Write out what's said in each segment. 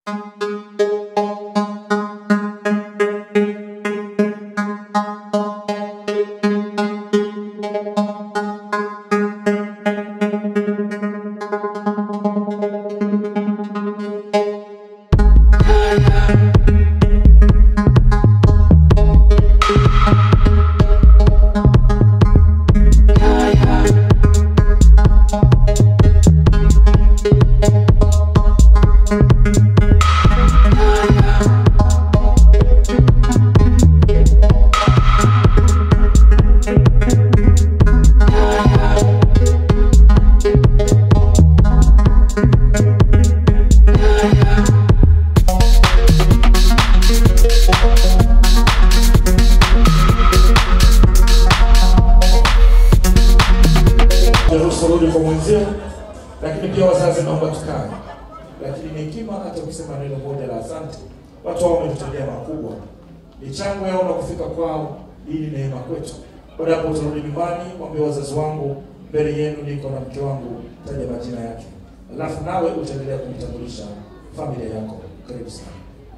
Ruhusa rudi kwa mwenzio, lakini pia wazazi, naomba tukae. Lakini ni hekima hata kusema neno moja la asante. Watu hao wametutendea makubwa, michango yao na kufika kwao, hii ni neema kwetu. Baada ya hapo utarudi nyumbani, mwambie wazazi wangu, mbele yenu niko na mke wangu, taja majina yake, alafu nawe utaendelea kumtambulisha familia yako. Karibu sana.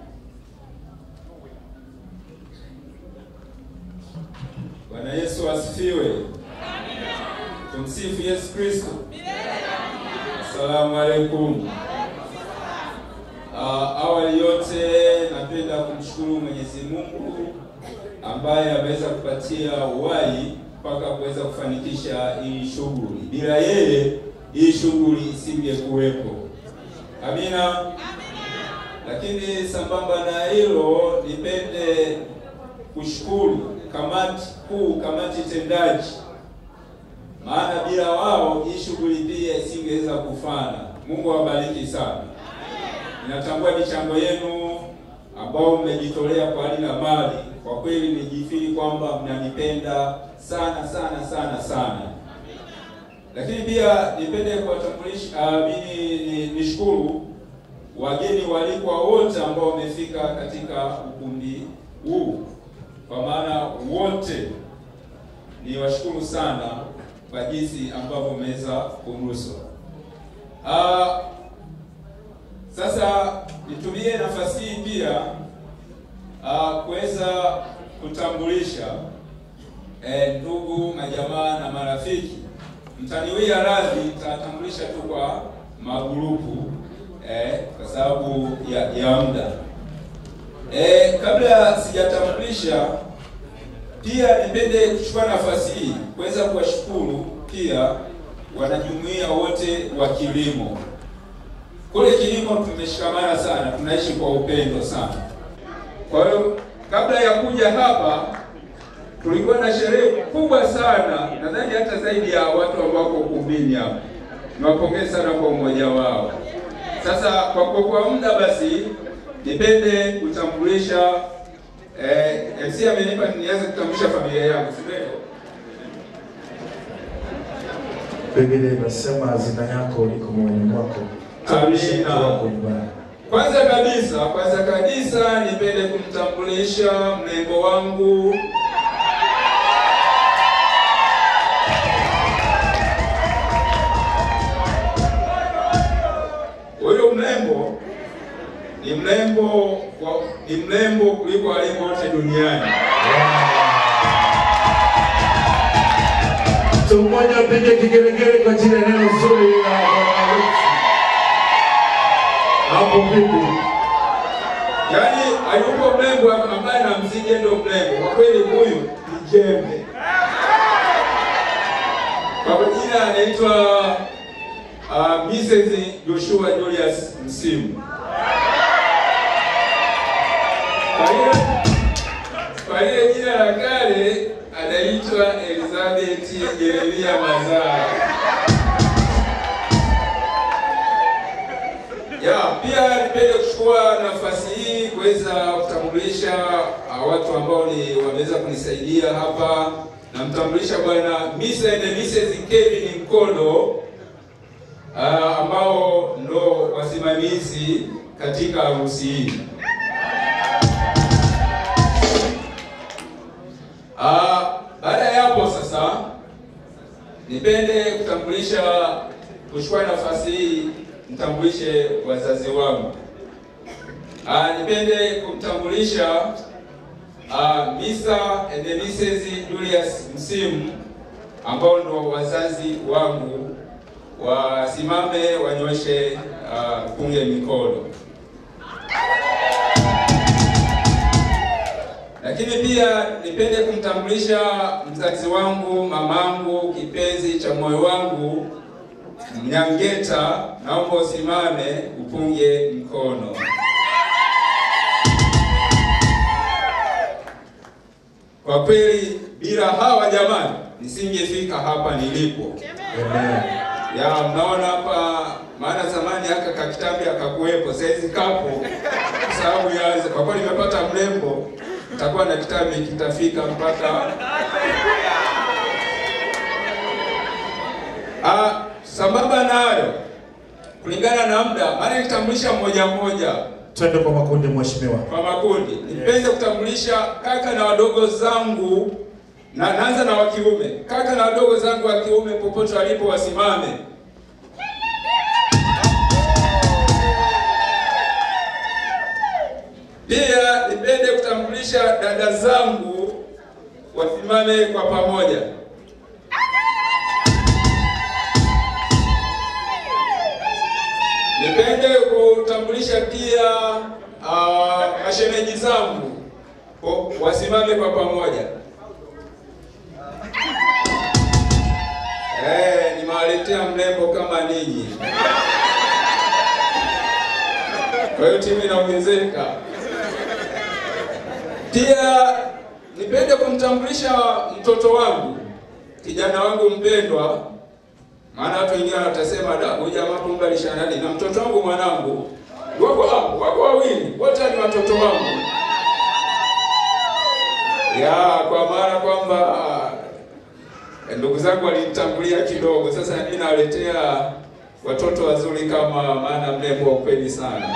Bwana Yesu asifiwe. Tumsifu Yesu Kristo. Asalamu alaikum. Uh, awali yote napenda kumshukuru Mwenyezi Mungu ambaye ameweza kupatia uhai mpaka kuweza kufanikisha hii shughuli. Bila yeye hii shughuli isingekuwepo. Amina. Lakini sambamba na hilo, nipende kushukuru kamati kuu, kamati tendaji, maana bila wao hii shughuli pia isingeweza kufana. Mungu awabariki sana. Ninatambua michango yenu ambao mmejitolea kwa hali na mali. Kwa kweli nijifiri kwamba mnanipenda sana sana sana sana. Lakini pia nipende kuwatambulisha uh, mimi nishukuru wageni walikwa wote ambao wamefika katika ukumbi huu, kwa maana wote ni washukuru sana kwa jinsi ambavyo mmeweza kunuswa. Uh, sasa nitumie nafasi hii pia uh, kuweza kutambulisha eh, ndugu majamaa na marafiki. Mtaniwia radhi, nitatambulisha tu kwa magurupu eh, kwa sababu ya, ya muda eh, kabla sijatambulisha pia nipende kuchukua nafasi hii kuweza kuwashukuru pia wanajumuiya wote wa kilimo. Kule kilimo tumeshikamana sana, tunaishi kwa upendo sana. Kwa hiyo kabla ya kuja hapa tulikuwa na sherehe kubwa sana, nadhani hata zaidi ya watu ambao wako ukumbini hapa. Niwapongeze sana kwa umoja wao. Sasa kwa kuokoa muda, basi nipende kutambulisha eh, MC amenipa nianze kutambulisha familia yangu, si ndio? Biblia inasema hazina yako iko moyoni mwako. Tambulisha mtu Amina. wako nyumbani. Kwanza kabisa, kwanza kabisa nipende kumtambulisha mrembo wangu Huyu mrembo ni mrembo wa- ni mrembo kuliko warembo wote duniani. Mtu mmoja apige kigelegele kwa ajili ya neno zuri la Bwana wetu. Hapo vipi? Yaani hayupo mrembo ambaye namzidi ndo mrembo. Kwa kweli huyu ni jembe. Kwa jina anaitwa uh, Mrs. Joshua Julius Msimu. Kwa hiyo kwa hiyo jina la kale anaitwa Elizabeth Jeremia Mazara. Ya, pia nipende kuchukua nafasi hii kuweza kutambulisha uh, watu ambao ni wameweza kunisaidia hapa. Namtambulisha bwana Mr. and Mrs. Kevin Mkondo uh, ambao ndo wasimamizi katika harusi hii. Uh, baada ya hapo sasa nipende kutambulisha kuchukua nafasi hii nitambulishe wazazi wangu. Ah, nipende kumtambulisha ah, Misa and Mrs. Julius Msimu ambao ndo wazazi wangu, wasimame wanyoshe ah, punge mikono. Lakini pia nipende kumtambulisha mzazi wangu, mamangu, kipenzi cha moyo wangu, Mnyangeta, naomba usimame upunge mkono. Kwa kweli bila hawa jamani, nisingefika hapa nilipo. Amen. Ya mnaona hapa, maana zamani haka kakitambi akakuwepo, saizi kapo kwa sababu ya kwa kweli nimepata mrembo, nitakuwa na kitambi kitafika mpaka ah, sambamba nayo kulingana na muda, maana nitambulisha mmoja mmoja Twende kwa makundi mheshimiwa. kwa makundi. Nipende kutambulisha kaka na wadogo zangu, na naanza na wa kiume. Kaka na wadogo zangu wa kiume popote walipo wasimame. Pia nipende kutambulisha dada zangu wasimame kwa pamoja. Nipende kutambulisha pia uh, mashemeji zangu Ko- wasimame kwa pamoja. Eh, nimewaletea mrembo kama ninyi. Kwa hiyo timu inaongezeka. Pia nipende kumtambulisha mtoto wangu, kijana wangu mpendwa, maana watu wengine watasema da, huyu jamaa kumbe alishanani na mtoto wangu mwanangu. Wako hapo, wako wawili, wote ni watoto wangu. Ya, kwa maana kwamba eh, ndugu zangu walinitangulia kidogo, sasa mimi nawaletea watoto wazuri kama maana mrembo wa ukweli sana.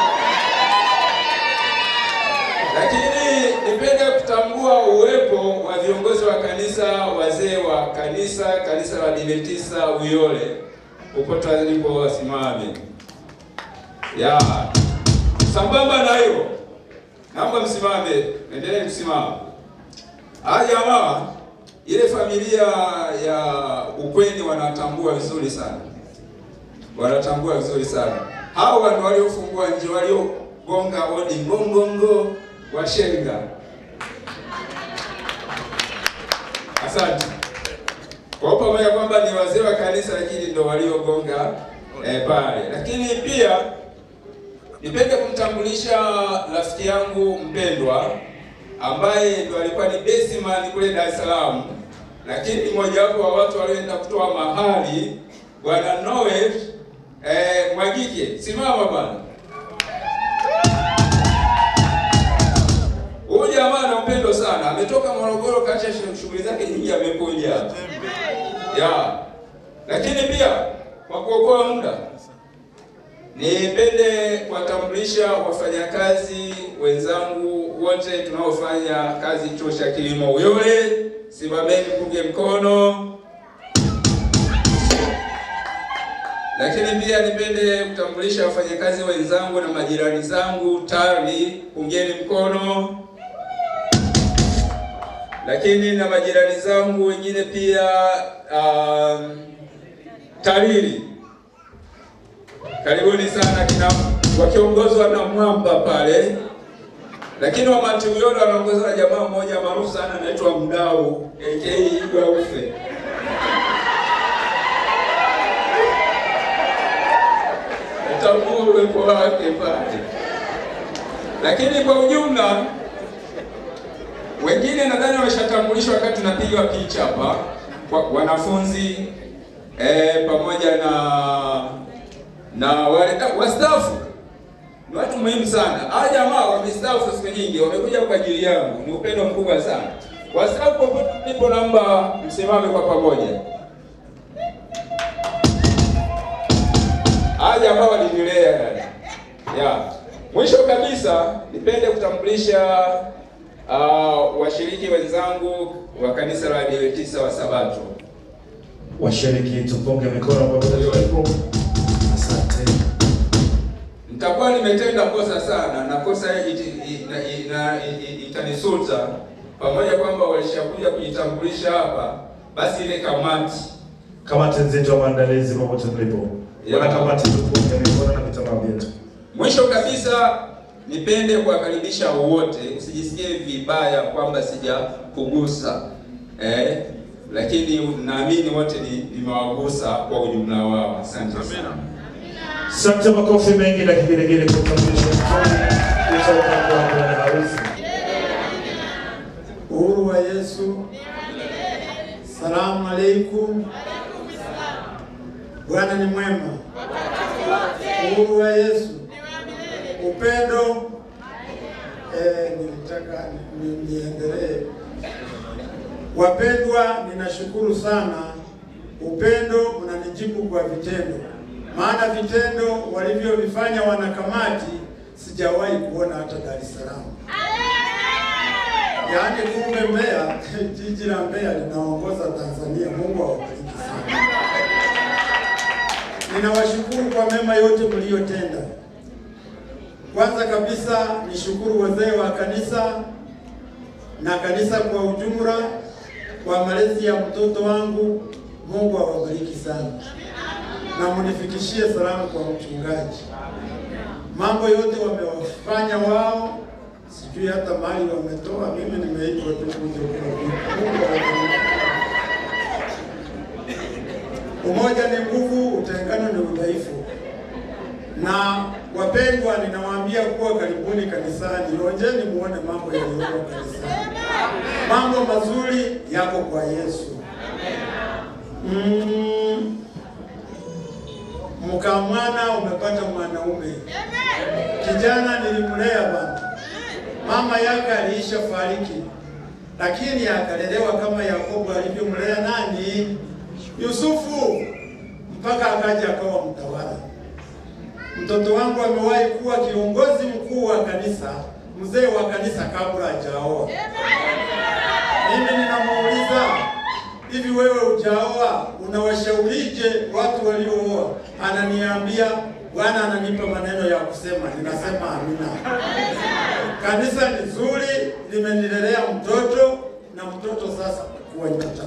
Lakini nipende kutambua uwepo wa viongozi wa kanisa, wazee wa kanisa, kanisa la Adventista Uyole, popote walipo wasimame. Ya. Sambamba na hilo, naomba msimame, endelee kusimama. Haya jamaa, ile familia ya ukweni wanatambua vizuri sana, wanatambua vizuri sana. Hawa ndio waliofungua nje, waliogonga hodi ngongongo washenga. Asante kwa pamoja kwamba ni wazee wa kanisa, lakini ndio waliogonga eh, pale. Lakini pia nipende kumtambulisha rafiki yangu mpendwa ambaye ndo alikuwa ni basiman kule Dar es Salaam, lakini mmojawapo wa watu walioenda kutoa mahali, bwana Noel eh, Mwagike, simama bwana. Huyu jamaa ana upendo sana, ametoka Morogoro, kaacha shu- shughuli zake nyingi, amekuja ya. Lakini pia kwa kuokoa muda, nipende kuwatambulisha wafanyakazi wenzangu wote tunaofanya kazi chuo cha kilimo Uyole. Simameni, mpunge mkono. Lakini pia nipende kutambulisha wafanyakazi wenzangu na majirani zangu TARI, pungeni mkono. Lakini na majirani zangu wengine pia um, TARIRI, karibuni sana kina wakiongozwa na Mwamba pale. Lakini Wamati Uyole wanaongozwa na jamaa mmoja maarufu sana anaitwa Mdau aka Igwa Ufe. Tambua uwepo wake pale. Lakini kwa ujumla wengine nadhani wameshatambulishwa wakati tunapiga picha hapa, kwa wanafunzi eh, pamoja na na wale ah, wastaafu ni watu muhimu sana. Hawa jamaa wamestaafu siku nyingi, wamekuja kwa ajili yangu, ni upendo mkubwa sana. Wastaafu popote mlipo, naomba msimame kwa pamoja. Hawa jamaa walinilea yani. Ya. Mwisho kabisa nipende kutambulisha uh, washiriki wenzangu wa kanisa la Adventista wa Sabato. Washiriki tupunge mikono kwa pamoja tulipo. Asante. nitakuwa nimetenda kosa sana na kosa iti- ina- ina- i- itanisuta, pamoja kwamba walishakuja kujitambulisha hapa, basi ile kamati Kamati nzito ya maandalizi popote mlipo. Yeah. Wana kamati tupunge mikono na vitambaa vyetu. Mwisho kabisa, nipende kuwakaribisha wote, usijisikie vibaya kwamba sijakugusa eh, lakini naamini wote ni- nimewagusa kwa ujumla wao. Asante sana. Asante, makofi mengi na kigelegele kwa utambulisho mzuri kutoka kwa bwana harusi. Uhuru wa Yesu. Salamu alaikum. Bwana ni mwema. Uhuru wa Yesu. Upendo. Eh, nilitaka ni- ni- niendelee. Wapendwa, ninashukuru sana. Upendo mnanijibu kwa vitendo, maana vitendo walivyovifanya wanakamati sijawahi kuona hata Dar es Salaam. Yaani kumbe Mbeya, jiji la Mbeya linaongoza Tanzania. Mungu awabariki sana. Ninawashukuru kwa mema yote mliyotenda. Kwanza kabisa nishukuru wazee wa kanisa na kanisa kwa ujumla kwa malezi ya mtoto wangu. Mungu awabariki sana, na munifikishie salamu kwa mchungaji. Mambo yote wamewafanya wao, sijui hata mali wametoa. Mimi nimeitwa tu kuja kuwabariki. Mungu awabariki. Umoja ni nguvu, utengano ni udhaifu. Na wapendwa, ninawaambia kuwa karibuni kanisani, onjeni muone mambo yaliyoko kanisani. Mambo mazuri yako kwa Yesu. Mm, mkamwana umepata mwanaume. Kijana nilimlea bana, mama yake aliisha fariki, lakini akalelewa kama Yakobo alivyomlea nani? Yusufu, mpaka akaja akawa mtawala. Mtoto wangu amewahi kuwa kiongozi mkuu wa kanisa, mzee wa kanisa kabla hajaoa. Mimi ninamuuliza, hivi wewe hujaoa, unawashaurije watu waliooa? Ananiambia Bwana ananipa maneno ya kusema, ninasema amina. Kanisa ni zuri, limenilelea mtoto na mtoto sasa kuwa nyota.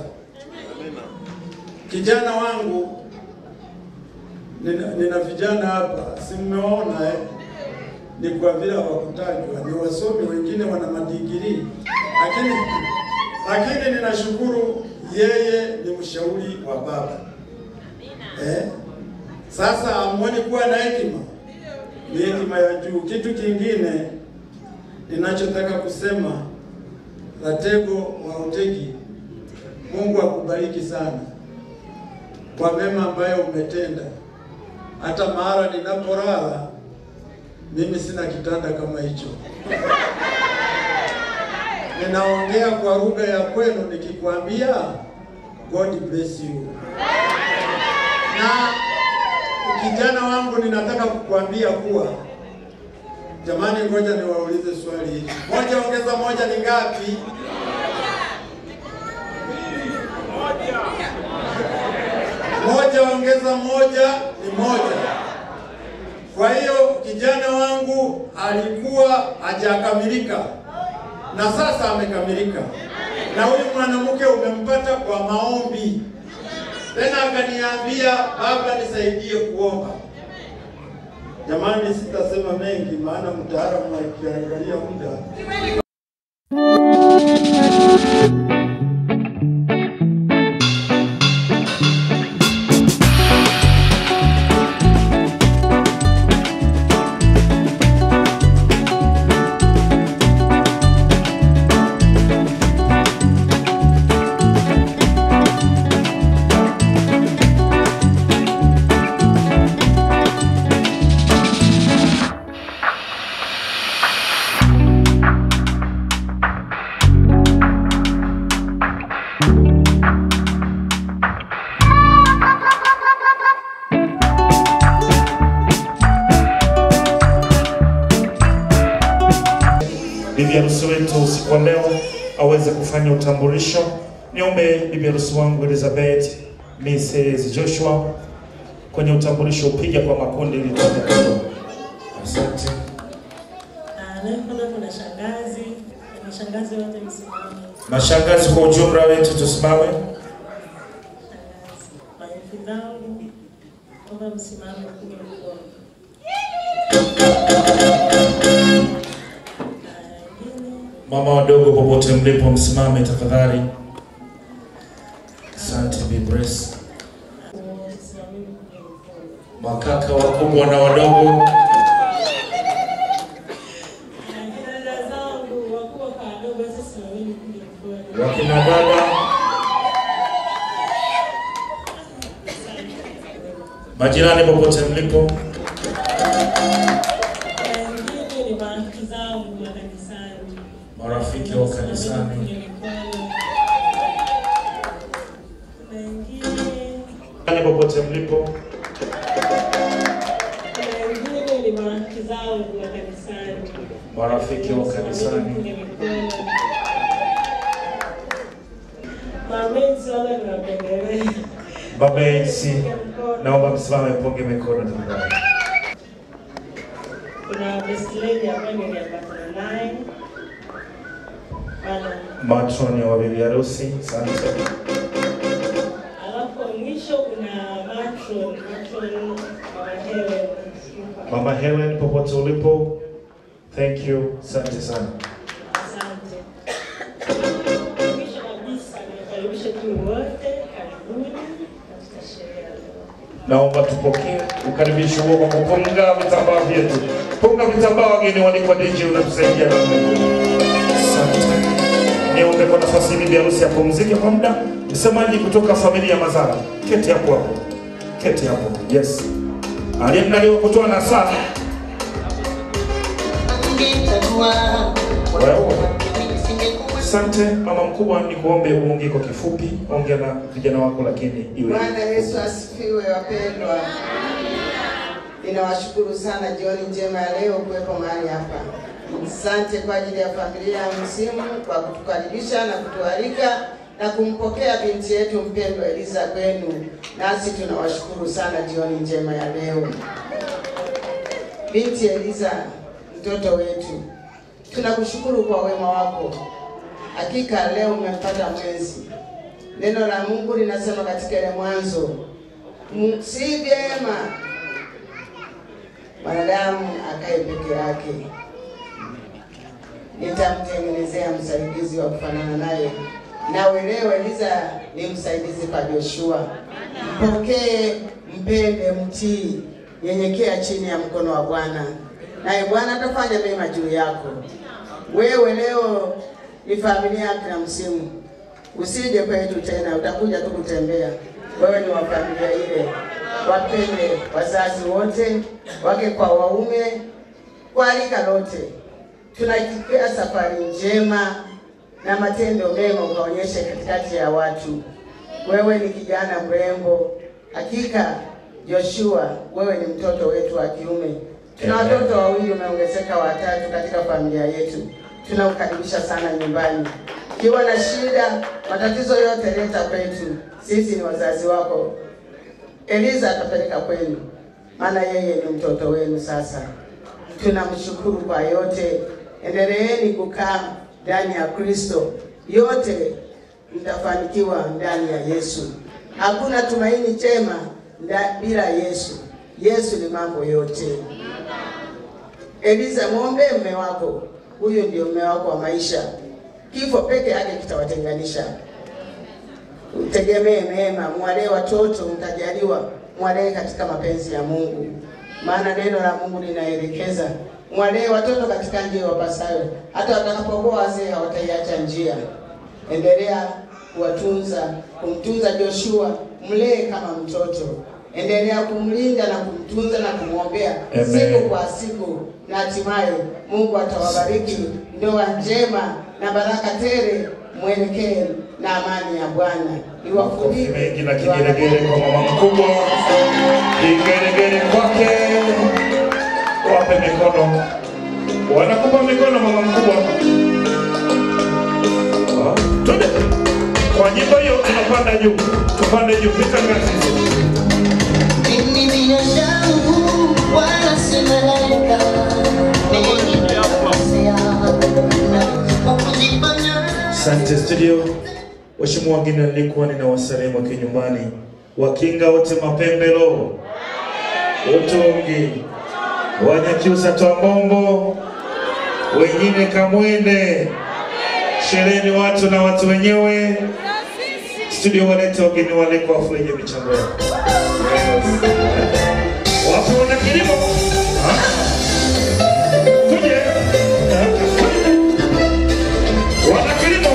Kijana wangu nina, nina vijana hapa, si mmeona eh? Ni kwa vile hawakutajwa, ni wasomi, wengine wana madigiri, lakini lakini ninashukuru yeye ni mshauri wa baba eh? Sasa amuoni kuwa na hekima, ni hekima ya juu. Kitu kingine ninachotaka kusema, Latego wa Utegi, Mungu akubariki sana kwa mema ambayo umetenda. Hata mahali ninapolala mimi sina kitanda kama hicho. Ninaongea kwa lugha ya kwenu nikikwambia God bless you. Na kijana wangu, ninataka kukwambia kuwa jamani, ngoja niwaulize swali hili. Moja ongeza moja ni ngapi? Moja ongeza moja ni moja. Kwa hiyo kijana wangu alikuwa hajakamilika na sasa amekamilika, na huyu mwanamke umempata kwa maombi. Tena akaniambia baba, nisaidie kuomba. Jamani, sitasema mengi, maana mtaalamu akiangalia muda bibi harusi wetu usiku wa leo aweze kufanya utambulisho. Niombe bibi harusi wangu Elizabeth Mrs. Joshua kwenye utambulisho, upige kwa makundi ili tuone. Asante. Anayefuata kuna shangazi, na shangazi wote msimame. Mashangazi kwa ujumla wetu tusimame. Shangazi, maelfu zangu, naomba msimame upige mkono. Haya, wengine, Mama wadogo popote mlipo msimame tafadhali. Asante Bi Brace. wote simameni upige mkono. Makaka wakubwa na wadogo. Haya, kina dada zangu, wakubwa kwa wadogo, sasa simameni upige mkono. Wakina dada. Majirani popote mlipo. Haya, wengine ni marafiki zangu wa kanisani. Marafiki wa kanisani. Na wengine Majirani popote mlipo. kuna wengine ni marafiki zangu wa kanisani. Marafiki wa kanisani. Mamenzi wala niwapendelee. Baba Elsi, naomba msimame mpunge mikono tafadhali. Kuna best lady ambaye niliambatana naye. Bana. Matroni wa bibi harusi. Asante. Alafu mwisho kuna matron, matron wa Helen. Mama Helen popote ulipo. Thank you. Asante sana. Asante. Mwisho kabisa niwakaribishe tu wote, karibuni katika sherehe ya leo. Naomba tupokee ukaribisho huo kwa kupunga vitambaa vyetu. Punga vitambaa, wageni walikwa DJ, unatusaidia namna hiyo. Asante. Niombe kwa nafasi hii bibi harusi apumzike kwa muda. Msemaji kutoka familia ya Mazara, keti hapo hapo, keti hapo. Yes, aliyemdaliwa kutoa nasaha wewe. Asante mama mkubwa, ni kuombe uongee kwa kifupi, ongea na vijana wako, lakini iwe Bwana Yesu asifiwe, wapendwa. Ninawashukuru sana jioni njema ya leo kuwepo mahali hapa. Asante kwa ajili ya familia ya Msimu kwa kutukaribisha na kutualika na kumpokea binti yetu mpendwa Eliza kwenu, nasi tunawashukuru sana jioni njema ya leo. Binti Eliza, mtoto wetu, tunakushukuru kwa wema wako. Hakika leo umempata mwenzi. Neno la Mungu linasema katika ile Mwanzo, "M- si vyema mwanadamu akae peke yake, nitamtengenezea msaidizi wa kufanana naye. Nawe leo Eliza ni msaidizi kwa Joshua. Mpokee, mpende, mtii, nyenyekea chini ya mkono wa Bwana, naye Bwana atafanya mema juu yako. Wewe leo ni familia yake na msimu Usije kwetu tena, utakuja tu kutembea. Wewe ni wa familia ile. Wapende wazazi wote, wake kwa waume, kwa rika lote. Tunaikipea safari njema na matendo mema ukaonyeshe katikati ya watu. Wewe ni kijana mrembo, hakika Joshua, wewe ni mtoto wetu wa kiume. Tuna Amen. watoto wawili, umeongezeka watatu katika familia yetu. Tunakukaribisha sana nyumbani. Kiwa na shida, matatizo yote leta kwetu, sisi ni wazazi wako. Eliza atapeleka kwenu, maana yeye ni mtoto wenu. Sasa tunamshukuru kwa yote. Endeleeni kukaa ndani ya Kristo, yote mtafanikiwa ndani ya Yesu. Hakuna tumaini chema nda- bila Yesu. Yesu ni mambo yote. Eliza, mwombe mme wako, huyo ndio mme wako wa maisha. Kifo peke yake kitawatenganisha. Utegemee mema, mwalee watoto, mtajaliwa, mwalee katika mapenzi ya Mungu, maana neno la Mungu linaelekeza mwalee watoto katika njia wapasayo, hata watakapokuwa wazee hawataiacha njia. Endelea kuwatunza, kumtunza Joshua, mlee kama mtoto. Endelea kumlinda na kumtunza na kumwombea Amen. siku kwa siku, na hatimaye Mungu atawabariki ndoa njema na baraka tele, mwelekee na amani ya Bwana Makofi iwafunike mengi na kigelegele kwa mama mkubwa, kigelegele kwake. Wape mikono, wanakupa mikono mama mkubwa. Ah, Twende kwa nyimbo hiyo, tunapanda juu, tupande juu, pita ngazi. Mimi binadamu wala si malaika, Asante studio. Waheshimiwa wageni, nilikuwa ninawasalimu kinyumbani, wakinga wote mapembelo, utungi, wanyakyusa twambombo, wengine kamwende, shereni watu na watu wenyewe. Studio walete wageni wale kwa furahia michango yao. Wapo wana kilimo Ah. Tuje. Ah. Wana kilimo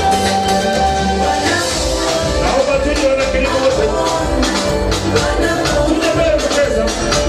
Naomba tuje wana kilimo wote. Tuje mbele kucheza.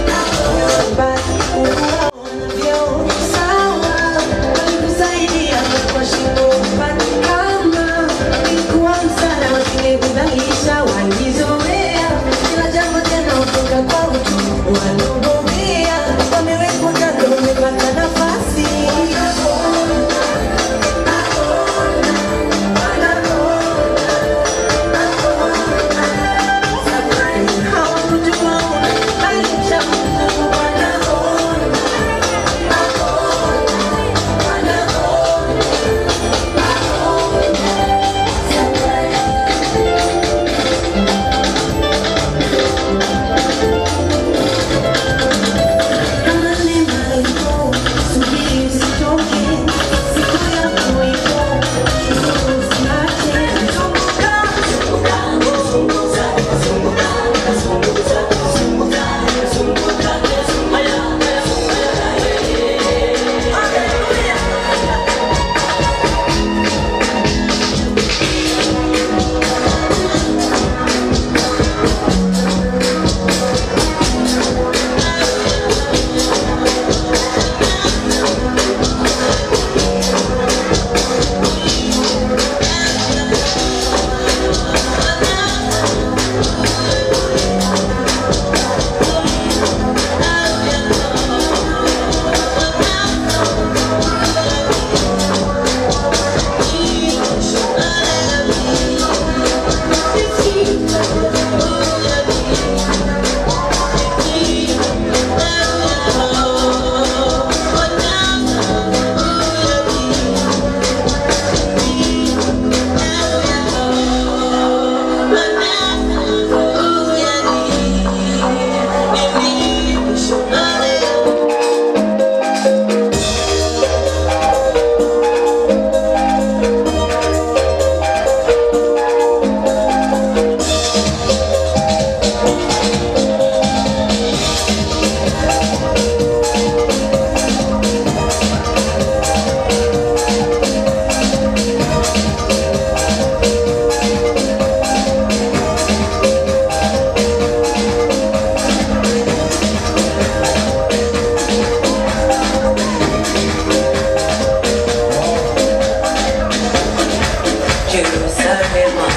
Jerusalema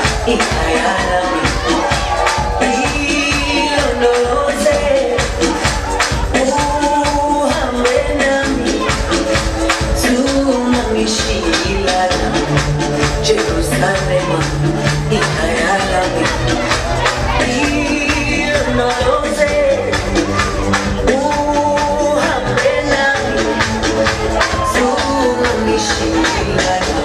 ikayalami ilondoloze uhambe nami tunamishilana Jerusalema ikayalami ilondoloze uhambe nami tunamishilana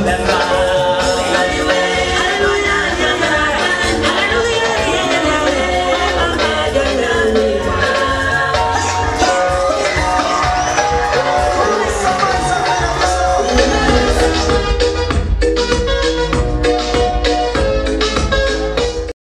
danga